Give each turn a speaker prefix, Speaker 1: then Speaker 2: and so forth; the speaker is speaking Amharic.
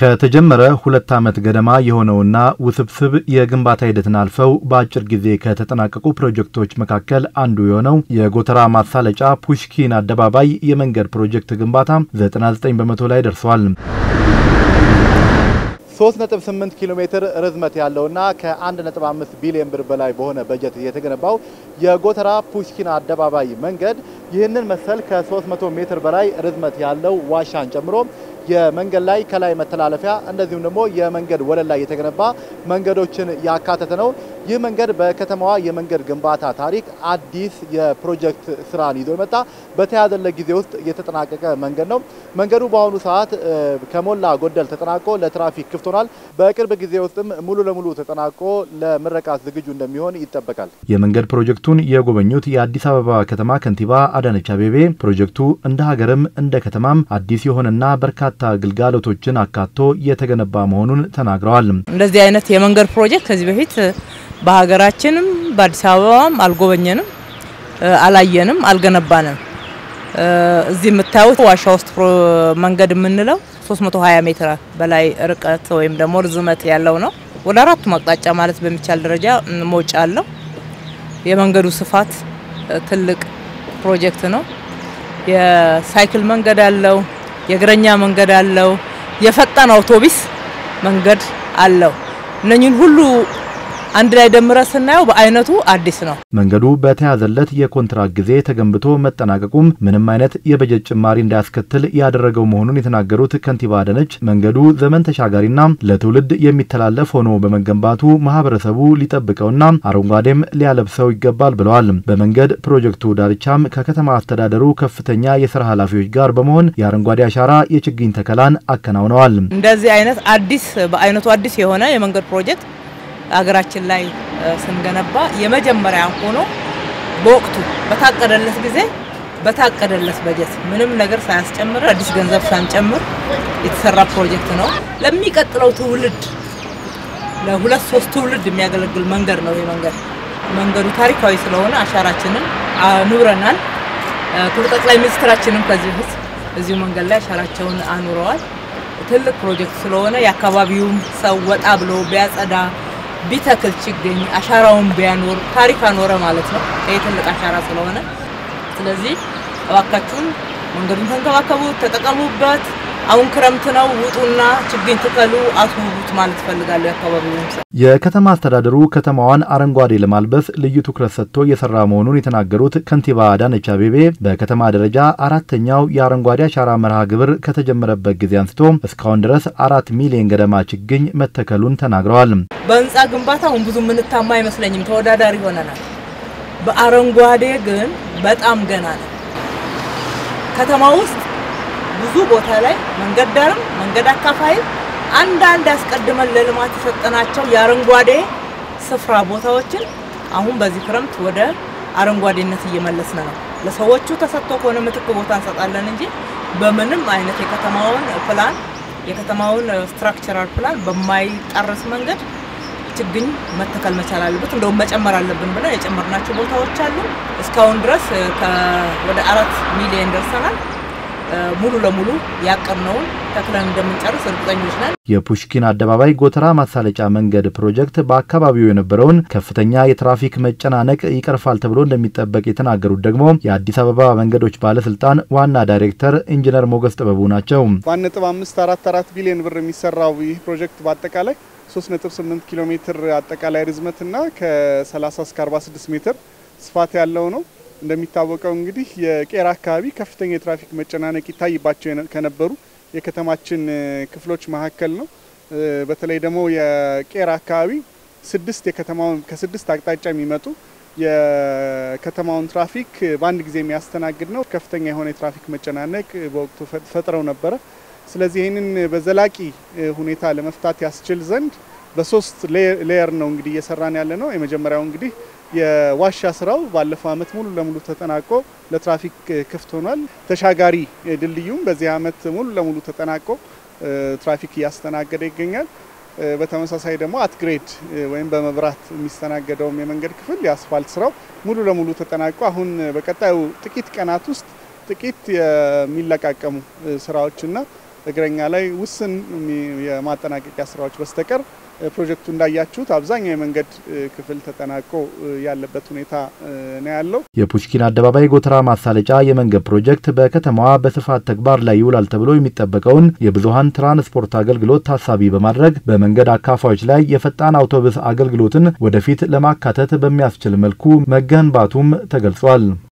Speaker 1: ከተጀመረ ሁለት ዓመት ገደማ የሆነውና ውስብስብ የግንባታ ሂደትን አልፈው በአጭር ጊዜ ከተጠናቀቁ ፕሮጀክቶች መካከል አንዱ የሆነው የጎተራ ማሳለጫ ፑሽኪን አደባባይ የመንገድ ፕሮጀክት ግንባታ 99 በመቶ ላይ ደርሷል።
Speaker 2: 3.8 ኪሎ ሜትር ርዝመት ያለውና ከ1.5 ቢሊዮን ብር በላይ በሆነ በጀት የተገነባው የጎተራ ፑሽኪን አደባባይ መንገድ ይህንን መሰል ከ300 ሜትር በላይ ርዝመት ያለው ዋሻን ጨምሮ የመንገድ ላይ ከላይ መተላለፊያ እንደዚሁም ደግሞ የመንገድ ወለል ላይ የተገነባ መንገዶችን ያካተተ ነው። ይህ መንገድ በከተማዋ የመንገድ ግንባታ ታሪክ አዲስ የፕሮጀክት ስራን ይዞ የመጣ በተያዘለት ጊዜ ውስጥ የተጠናቀቀ መንገድ ነው። መንገዱ በአሁኑ ሰዓት ከሞላ ጎደል ተጠናቆ ለትራፊክ ክፍት ሆኗል። በቅርብ ጊዜ ውስጥም ሙሉ ለሙሉ ተጠናቆ ለምረቃት ዝግጁ እንደሚሆን ይጠበቃል።
Speaker 1: የመንገድ ፕሮጀክቱን የጎበኙት የአዲስ አበባ ከተማ ከንቲባ አዳነች አቤቤ ፕሮጀክቱ እንደ ሀገርም እንደ ከተማም አዲስ የሆነና በርካታ ግልጋሎቶችን አካቶ የተገነባ መሆኑን ተናግረዋል።
Speaker 3: እንደዚህ አይነት የመንገድ ፕሮጀክት ከዚህ በፊት በሀገራችንም በአዲስ አበባም አልጎበኘንም፣ አላየንም፣ አልገነባንም። እዚህ የምታዩት ዋሻ ውስጥ መንገድ የምንለው 320 ሜትር በላይ ርቀት ወይም ደግሞ ርዝመት ያለው ነው። ወደ አራቱም አቅጣጫ ማለት በሚቻል ደረጃ መውጫ አለው። የመንገዱ ስፋት ትልቅ ፕሮጀክት ነው። የሳይክል መንገድ አለው፣ የእግረኛ መንገድ አለው፣ የፈጣን አውቶቡስ መንገድ አለው። እነኚህን ሁሉ አንድ ላይ ደምረ ስናየው በአይነቱ አዲስ ነው።
Speaker 1: መንገዱ በተያዘለት የኮንትራት ጊዜ ተገንብቶ መጠናቀቁም ምንም አይነት የበጀት ጭማሪ እንዳያስከትል ያደረገው መሆኑን የተናገሩት ከንቲባ አዳነች መንገዱ ዘመን ተሻጋሪና ለትውልድ የሚተላለፍ ሆኖ በመገንባቱ ማህበረሰቡ ሊጠብቀውና አረንጓዴም ሊያለብሰው ይገባል ብለዋል። በመንገድ ፕሮጀክቱ ዳርቻም ከከተማ አስተዳደሩ ከፍተኛ የስራ ኃላፊዎች ጋር በመሆን የአረንጓዴ አሻራ የችግኝ ተከላን አከናውነዋል።
Speaker 3: እንደዚህ አይነት አዲስ በአይነቱ አዲስ የሆነ የመንገድ ፕሮጀክት ሀገራችን ላይ ስንገነባ የመጀመሪያ ሆኖ በወቅቱ በታቀደለት ጊዜ በታቀደለት በጀት ምንም ነገር ሳያስጨምር አዲስ ገንዘብ ሳንጨምር የተሰራ ፕሮጀክት ነው። ለሚቀጥለው ትውልድ ለሁለት ሶስት ትውልድ የሚያገለግል መንገድ ነው። ይህ መንገድ መንገዱ ታሪካዊ ስለሆነ አሻራችንን አኑረናል። ክቡር ጠቅላይ ሚኒስትራችንም ከዚህ በፊት እዚሁ መንገድ ላይ አሻራቸውን አኑረዋል። ትልቅ ፕሮጀክት ስለሆነ የአካባቢውም ሰው ወጣ ብሎ ቢያጸዳ ቢተክል ችግኝ አሻራውን ቢያኖር ታሪክ አኖረ ማለት ነው። ይህ ትልቅ አሻራ ስለሆነ ስለዚህ እባካችሁን መንገዱን ተንከባከቡት፣ ተጠቀሙበት። አሁን ክረምት ነው፣ ውጡና ችግኝ ትከሉ፣ አስውቡት ማለት እፈልጋለሁ። የአካባቢውን ሰው
Speaker 1: የከተማ አስተዳደሩ ከተማዋን አረንጓዴ ለማልበስ ልዩ ትኩረት ሰጥቶ እየሰራ መሆኑን የተናገሩት ከንቲባ አዳነች አቤቤ በከተማ ደረጃ አራተኛው የአረንጓዴ አሻራ መርሃ ግብር ከተጀመረበት ጊዜ አንስቶ እስካሁን ድረስ አራት ሚሊዮን ገደማ ችግኝ መተከሉን ተናግረዋል።
Speaker 3: በህንፃ ግንባታ አሁን ብዙ የምንታማ አይመስለኝም፣ ተወዳዳሪ ሆነናል። በአረንጓዴ ግን በጣም ገና ነው። ከተማ ውስጥ ብዙ ቦታ ላይ መንገድ ዳርም መንገድ አካፋይም አንዳንድ አስቀድመን ለልማት የሰጠናቸው የአረንጓዴ ስፍራ ቦታዎችን አሁን በዚህ ክረምት ወደ አረንጓዴነት እየመለስን ነው። ለሰዎቹ ተሰጥቶ ከሆነ ምትክ ቦታ እንሰጣለን እንጂ በምንም አይነት የከተማውን ፕላን የከተማውን ስትራክቸራል ፕላን በማይጣረስ መንገድ ችግኝ መተከል መቻል አለበት። እንደውም መጨመር አለብን ብለን የጨመርናቸው ቦታዎች አሉ። እስካሁን ድረስ ወደ አራት ሚሊዮን ደርሰናል። ሙሉ ለሙሉ ያቀርነውን ተክለን እንደምንጨርስ እርግጠኞች ነን።
Speaker 1: የፑሽኪን አደባባይ ጎተራ ማሳለጫ መንገድ ፕሮጀክት በአካባቢው የነበረውን ከፍተኛ የትራፊክ መጨናነቅ ይቀርፋል ተብሎ እንደሚጠበቅ የተናገሩት ደግሞ የአዲስ አበባ መንገዶች ባለስልጣን ዋና ዳይሬክተር ኢንጂነር ሞገስ ጥበቡ ናቸው።
Speaker 4: በአንድ ነጥብ አምስት አራት አራት ቢሊዮን ብር የሚሰራው ይህ ፕሮጀክት በአጠቃላይ 3.8 ኪሎ ሜትር አጠቃላይ ርዝመትና ከ30 እስከ 46 ሜትር ስፋት ያለው ነው። እንደሚታወቀው እንግዲህ የቄራ አካባቢ ከፍተኛ የትራፊክ መጨናነቅ ይታይባቸው ከነበሩ የከተማችን ክፍሎች መካከል ነው። በተለይ ደግሞ የቄራ አካባቢ ስድስት የከተማውን ከስድስት አቅጣጫ የሚመጡ የከተማውን ትራፊክ በአንድ ጊዜ የሚያስተናግድ ነው። ከፍተኛ የሆነ የትራፊክ መጨናነቅ በወቅቱ ፈጥረው ነበረ። ስለዚህ ይህንን በዘላቂ ሁኔታ ለመፍታት ያስችል ዘንድ በሶስት ሌየር ነው እንግዲህ እየሰራን ያለ ነው። የመጀመሪያው እንግዲህ የዋሻ ስራው ባለፈው አመት ሙሉ ለሙሉ ተጠናቆ ለትራፊክ ክፍት ሆኗል። ተሻጋሪ ድልድዩም በዚህ አመት ሙሉ ለሙሉ ተጠናቆ ትራፊክ እያስተናገደ ይገኛል። በተመሳሳይ ደግሞ አትግሬድ ወይም በመብራት የሚስተናገደውም የመንገድ ክፍል የአስፋልት ስራው ሙሉ ለሙሉ ተጠናቆ አሁን በቀጣዩ ጥቂት ቀናት ውስጥ ጥቂት የሚለቃቀሙ ስራዎችና እግረኛ ላይ ውስን የማጠናቀቂያ ስራዎች በስተቀር ፕሮጀክቱ እንዳያችሁት አብዛኛው የመንገድ ክፍል ተጠናቆ ያለበት ሁኔታ ነው ያለው።
Speaker 1: የፑሽኪን አደባባይ ጎተራ ማሳለጫ የመንገድ ፕሮጀክት በከተማዋ በስፋት ተግባር ላይ ይውላል ተብሎ የሚጠበቀውን የብዙሃን ትራንስፖርት አገልግሎት ታሳቢ በማድረግ በመንገድ አካፋዮች ላይ የፈጣን አውቶቡስ አገልግሎትን ወደፊት ለማካተት በሚያስችል መልኩ መገንባቱም ተገልጿል።